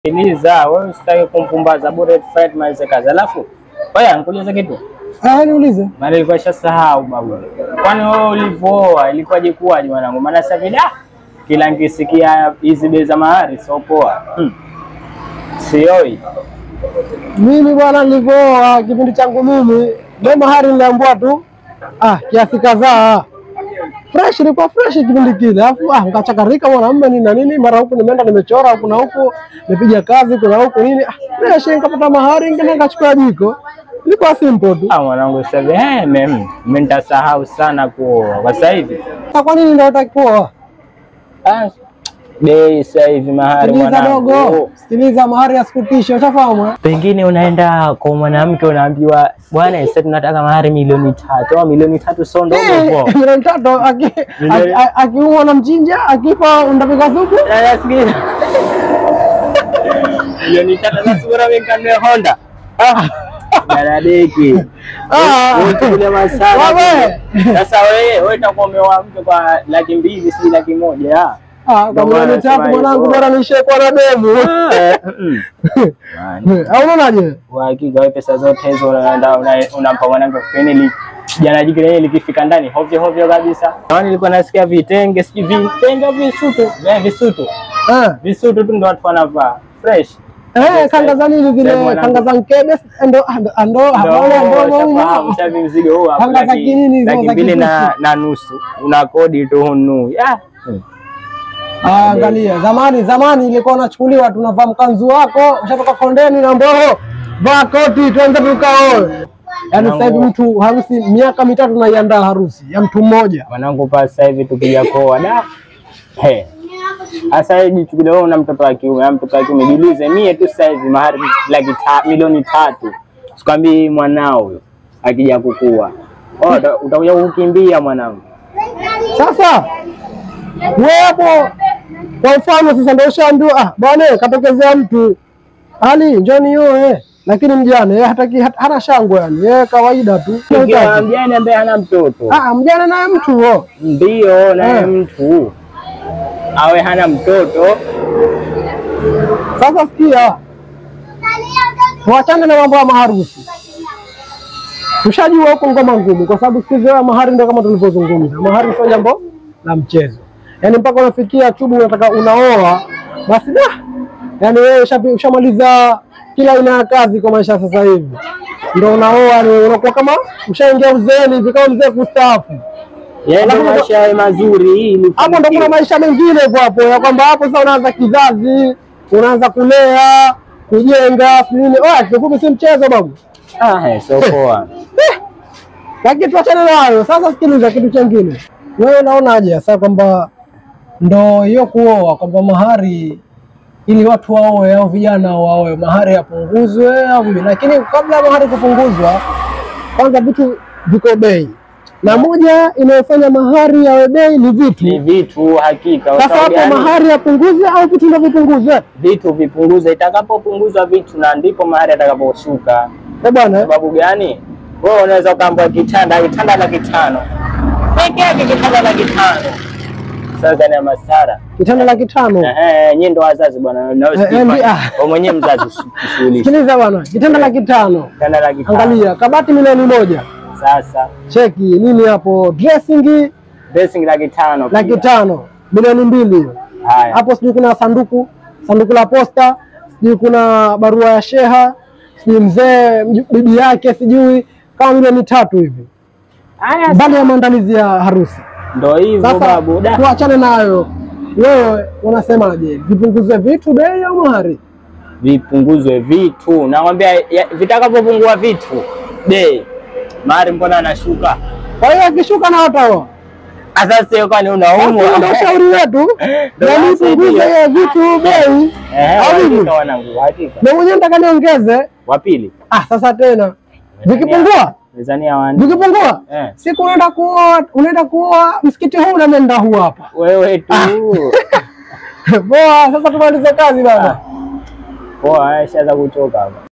Sikiliza, wewe usitaki kumpumbaza bure fight malize kazi. Alafu wewe nikuulize kitu. Ah, niulize. Maana ilikuwa shasahau babu. Kwani wewe ulivyooa ilikuwaje kuwaje mwanangu? Maana sasa hivi da kila nikisikia hizi bei za mahari sio poa. Hmm. Sioi. Mimi bwana, nilivyooa kipindi changu mimi, ndio mahari niliambiwa tu ah, kiasi kadhaa fresh, ilikuwa fresh kipindi kile, alafu ah, nikachakarika mwanamume nini na nini, mara huku nimeenda nimechora huku na huku, nipiga kazi kuna huku nini, ah, fresh, nikapata mahari ngine, nikachukua jiko, ilikuwa simple tu. Ah, mwanangu sasa hivi eh, mimi mimi nitasahau sana kuoa. Kwa sasa hivi Sasa kwa nini ndio utaki kuoa? ah, bei sasa hivi mahari Sikiliza mwanangu. dogo, sikiliza, mahari asikutishe, ushafahamu eh? Pengine unaenda kwa mwanamke unaambiwa bwana, sasa tunataka mahari milioni tatu au milioni tatu sio ndogo Eh, milioni tatu aki- Milioni- aki- akiumwa na mchinja, akifa ndapika supu. Nasikia milioni tatu sasa bora mimi kanunue Honda. Ah, daradeki. Ah. Wewe kule masala. Wewe. Sasa wewe wewe utakuwa umeoa mke kwa laki mbili si laki moja. ah. Ah, kwa Ndio milioni maana tatu nasema mwanangu, hivyo. bora niishie kwa na demu. Eh, mm. Man, Au unaonaje? Kwa hakika wewe pesa zote hizo unaenda una- unampa mwanamke kipindi li jana jiki lenyewe likifika ndani hovyo hovyo kabisa. Naona nilikuwa nasikia vitenge sijui vitenge visutu, eh visutu. Eh, Visutu tu ndo watu wanavaa fresh. eh, kanga za nini zile, Sasa mwanangu. kanga za mkebe ndo ando ando Ndio, ando shafahamu, ando. sasa hivi mzigo huu hapa Panga za laki- kinini hizo laki za mbili na, kisusu. na nusu una kodi tu hunu ah. hmm. Ah, angalia, zamani zamani ilikuwa unachukuliwa tunavaa mkanzu wako, ushatoka kondeni na mboho, vaa koti tuanze tukaoe. Yaani sasa hivi mtu harusi miaka mitatu naiandaa harusi ya mtu mmoja. Mwanangu pa sasa hivi tukija koa da he sasa hivi jichukulie wewe una mtoto wa kiume au mtoto wa kiume jiulize, mie tu sasa hivi mahari laki ta, milioni tatu sikwambii mwanao huyo akija kukua Oh, uta- utakuja kukimbia mwanangu. Sasa wewe hapo kwa mfano sasa ndio ushaambiwa ah, bwana katokezea mtu ali njoni yoe, lakini mjane yeye hataki hat- hana shangwe yani, yeye kawaida tu. Ukiwa mjane ambaye hana mtoto Ah, mjane naye mtu huo. ndio naye Eh. mtu awe hana mtoto Sasa sikia, tuachane na mambo ya maharusi. Tushajua huko ngoma ngumu, kwa sababu siku hizi wewe mahari ndio kama tulivyozungumza, mahari sio jambo la mchezo, yaani mpaka unafikia chubu unataka unaoa, basi da, yaani wewe ushapi- ushamaliza kila aina ya kazi kwa maisha sasa hivi, ndio unaoa, ni unakuwa kama ushaingia uzeeni hivi, kama mzee kustaafu. yaani Alafu maisha yawe mazuri ili Hapo ndo kuna maisha mengine hivyo hapo ya kwamba hapo sasa unaanza kizazi, unaanza kulea, kujenga, si nini. Oh, kifupi si mchezo babu. ah, eh, sio poa. Lakini tuachane nayo. Sasa sikiliza kitu chengine. Wewe unaonaje sasa kwamba ndo hiyo kuoa kwamba mahari ili watu waoe au vijana waoe mahari yapunguzwe au vipi? Lakini kabla ya mahari kupunguzwa, kwanza vitu viko bei, na moja inayofanya mahari yawe bei ni vitu. Ni vitu hakika. Kwa Sasa sababu hapo gani? mahari yapunguzwe au vitu ndio vipunguzwe? vitu vipunguze, itakapopunguzwa vitu na ndipo mahari atakaposhuka. Eh bwana, Sababu gani? Wewe unaweza ukaambia kitanda kitanda laki tano peke yake, kitanda laki tano sasa ni ya masara. kitanda laki tano. Ehe, nyinyi ndo wazazi bwana, na wewe Eh, eh, usifanye. ah. wewe mwenyewe mzazi usishughulishe. Sikiliza bwana, kitanda laki tano. Kitanda laki tano Angalia kabati milioni moja, sasa, cheki nini hapo, dressing dressing laki tano laki pia. tano, milioni mbili hiyo. Haya, Hapo sijui kuna sanduku sanduku la posta, sijui kuna barua ya sheha, sijui mzee mju- bibi yake, sijui kama milioni tatu hivi, haya, mbali ya maandalizi ya harusi. ndo hivyo Sasa babu. Da, tuachane nayo. Wewe unasemaje, vipunguzwe vitu bei au mahari? vipunguzwe vitu, nakwambia ya- vitakapopungua vitu bei, mahari mbona anashuka? Kwa hiyo akishuka na wataoa. Sasa sio kwani Basi unaumwa? ndio ushauri wetu, Ndio na basi nipunguze ndio. hiyo vitu bei. Eh, Au vipi? hakika wanangu, hakika. Na mwenyewe nataka niongeze. Wa pili Ah, sasa tena vikipungua Tanzania wani vikipungua, eh, siku unaenda kuoa, unaenda kuoa msikiti huu na nenda huu hapa. wewe tu Poa, sasa tumalize kazi baba. poa, shaza kuchoka hapa.